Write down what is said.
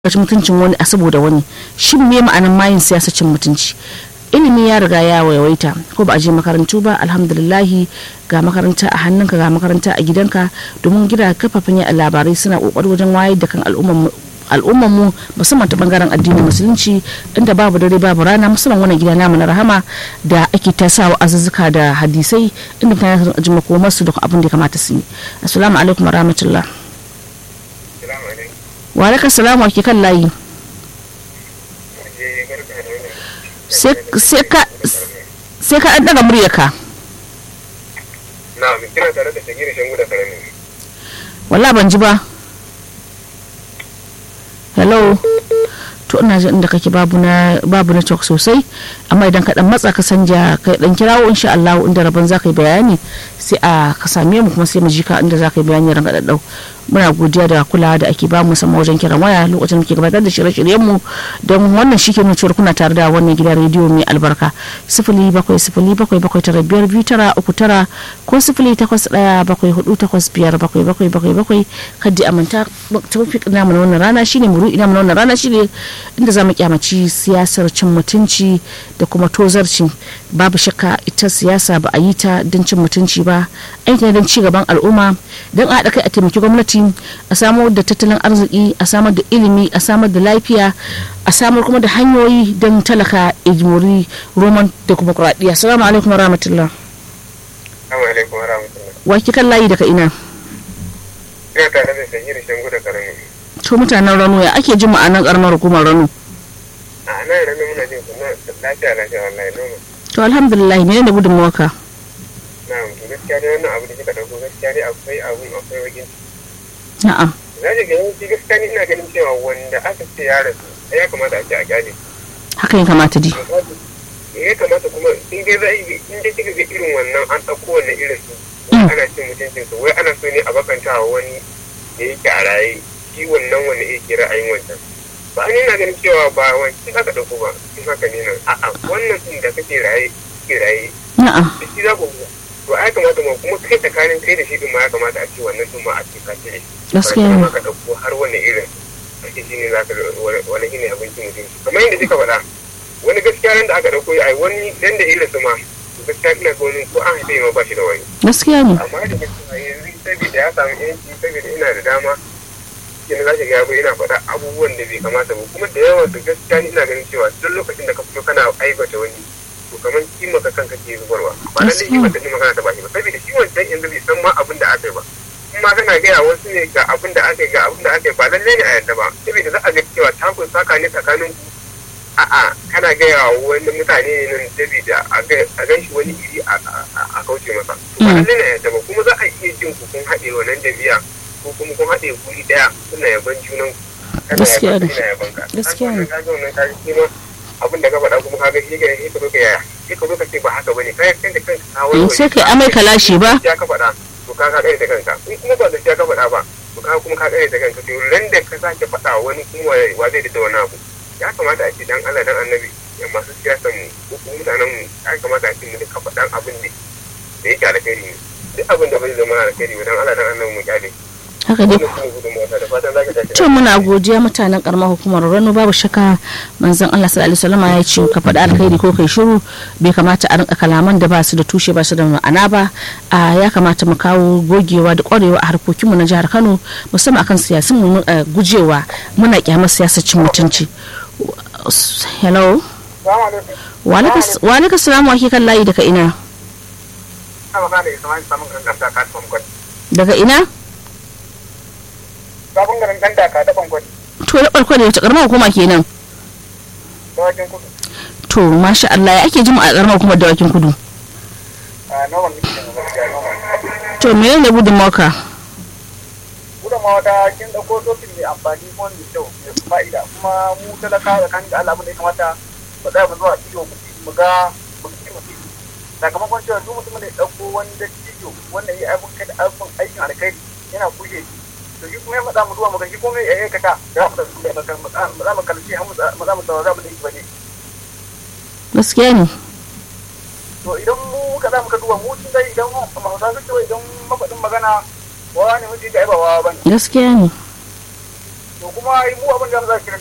ci mutuncin wani a saboda wani shin me ma'anan mayin siyasa cin mutunci ilimi ya riga ya waiwaita ko ba a je makarantu ba alhamdulillahi ga makaranta a hannunka ga makaranta a gidanka domin gida kafafen yaɗa labarai suna kokari wajen wayar da kan al'ummar mu musamman ta bangaren addinin musulunci inda babu dare babu rana musamman wannan gida namu na rahama da ake ta sawa azuzzuka da hadisai inda mutane su ji makomarsu da abin da ya kamata su yi assalamu alaikum warahmatullah wa alaika salamu ake kan layi sai ka an daga muryarka na kira tare da shagiri shangu da karami walla ban ji ba hello to ina jin inda kake babu na babu na talk sosai amma idan ka dan matsa ka sanja ka dan kirawo insha Allah inda rabon zaka yi bayani sai a ka same mu kuma sai mu ji ka inda zaka yi bayani ran daddau muna godiya da kulawa da ake ba mu musamman wajen kiran waya lokacin da muke gabatar da shirye-shiryen mu don wannan shi ke nuna cewa kuna tare da wannan gidan rediyo mai albarka sifili bakwai sifili bakwai bakwai tara biyar biyu tara uku tara ko sifili takwas ɗaya bakwai hudu takwas biyar bakwai bakwai bakwai bakwai kaddi amanta tafi namu na wannan rana shine muru ina mu na wannan rana shine inda za mu kyamaci siyasar cin mutunci da kuma tozarci babu shakka ita siyasa ba a yi ta don cin mutunci ba aiki don ci gaban al'umma don a haɗa kai a taimaki gwamnati a samar da tattalin arziki a samar da ilimi a samar da lafiya a samar kuma da hanyoyi don talaka ijimori roman da kuma kuraɗiya salamu alaikum wa rahmatullah wa kan layi daga ina ina tare da shagiri shangu da karami to mutanen rano ya ake jin ma'anar karamar hukumar rano a nan rano muna jin kuma lafiya lafiya wallahi nono to alhamdulillah ne da gudunmawarka na to gaskiya dai wannan abu da kika dauko gaskiya dai akwai abun akwai wajen na'am za ki ga yawanci gaskiya ni ina ganin cewa wanda aka ce ya rasu ya kamata a ce a gyale haka ya kamata di ya kamata kuma in dai za in dai kika ga irin wannan an ɗauko wannan irin su ana cin mutuncin su wai ana so ne a bakanta wa wani da yake a raye shi wannan wanda yake ra'ayin wancan ba ni na ganin cewa ba wancan aka ɗauko ba in haka ne nan a'a wannan din da kake raye ke raye na'am da shi za ku to ai kamata ma kuma kai tsakanin kai da shi din ma ya kamata a ce wannan din ma a ce ka ce gaskiya ne ka ɗauko har wani irin ake shi ne za ka wani shi ne abincin mutum kamar yadda kika faɗa wani gaskiya nan da aka ɗauko ai wani dan da irin su ma gaskiya ina ga wani ko an haife ma ba shi da wani gaskiya ne amma da gaskiya yanzu saboda ya samu yanci saboda ina da dama kenan za ki ga yabo ina faɗa abubuwan da bai kamata ba kuma da yawa da gaskiya ni ina ganin cewa duk lokacin da ka fito kana aibata wani to kamar kima ka kanka ke zubarwa ba lalle kima ta kima kana ta bashi ba saboda shi wancan yanzu bai san ma abin da aka yi ba kuma kana gaya wasu ne ga abin da aka yi ga abin da aka yi ba lalle ne a yadda ba saboda za a ga cewa takun saka ne tsakanin ku a'a kana gaya wa wani mutane ne nan saboda a gan shi wani iri a kauce masa to ba lalle ne a yadda ba kuma za a iya jin ku kun haɗe wannan jami'a ko kuma kun haɗe guri ɗaya suna yaban junan kana Gaskiya yaban ne. ina yaban ka Gaskiya ne. ka ga wannan ka ji ma abin da ka faɗa kuma ka ga shi ga shi ka zo ka yaya shi ka zo ka ce ba haka bane kai kan da kanka ka in sai kai amai ka lashe ba ya ka faɗa to ka ka kare da kanka in kuma ba gaskiya ka faɗa ba to ka kuma ka kare da kanka to ran da ka sake faɗa wani kuma wa zai da wani abu ya kamata a ce dan Allah dan annabi ya masu siyasan mu ko kuma mutanen mu ya kamata a ce mu duka faɗan abin da da yake alkhairi ne duk abin da bai zama alkhairi ba dan Allah dan annabi mu kyale haka dai wannan shine gudunmawa ta da fatan zaka tashi to muna godiya mutanen karamar hukumar rano babu shaka manzon Allah sallallahu alaihi wasallam ya ce ka faɗi alkhairi ko kai shiru bai kamata a rinka kalaman da ba su da tushe ba su da ma'ana ba a ya kamata mu kawo gogewa da kwarewa a harkokin mu na jihar Kano musamman akan siyasun mu eh, gujewa muna kyamar siyasar cin mutunci hello Assalamu alaikum. wa alaikas- wa alaikas salam wa ke kan layi daga ina Ina magana da Ismail Samun Garin Daka ta Fankwat. daga ina Sabon garin Dan Daka ta Fankwat. to na farko ne wata karamar hukuma kenan Dawakin kudu. to masha Allah ya ake jin a karamar hukumar dawakin kudu A nawan nake da gaskiya nawan. to menene gudunmawarka gudunmawa ta kin dauko tokin mai amfani ko mai kyau mai fa'ida kuma mu talaka da kan da Allah abin da ya kamata ba za mu zuwa ido mu mu ga mu ci mu ci sakamakon cewa duk mutumin da ya dauko wani dattijo wanda ya abin kai abin aikin alkhairi yana kushe shi to shi kuma ya matsa mu zuwa mu ga shi kuma ya aikata za mu da mu za mu kalli har mu za mu saurara mu da shi bane gaskiya ne to idan mu ka za mu ka duba mu tun dai idan mu hausa su cewa idan mafaɗin magana wawa ne mutum ya ba wawa bane gaskiya ne to kuma mu abin da za kira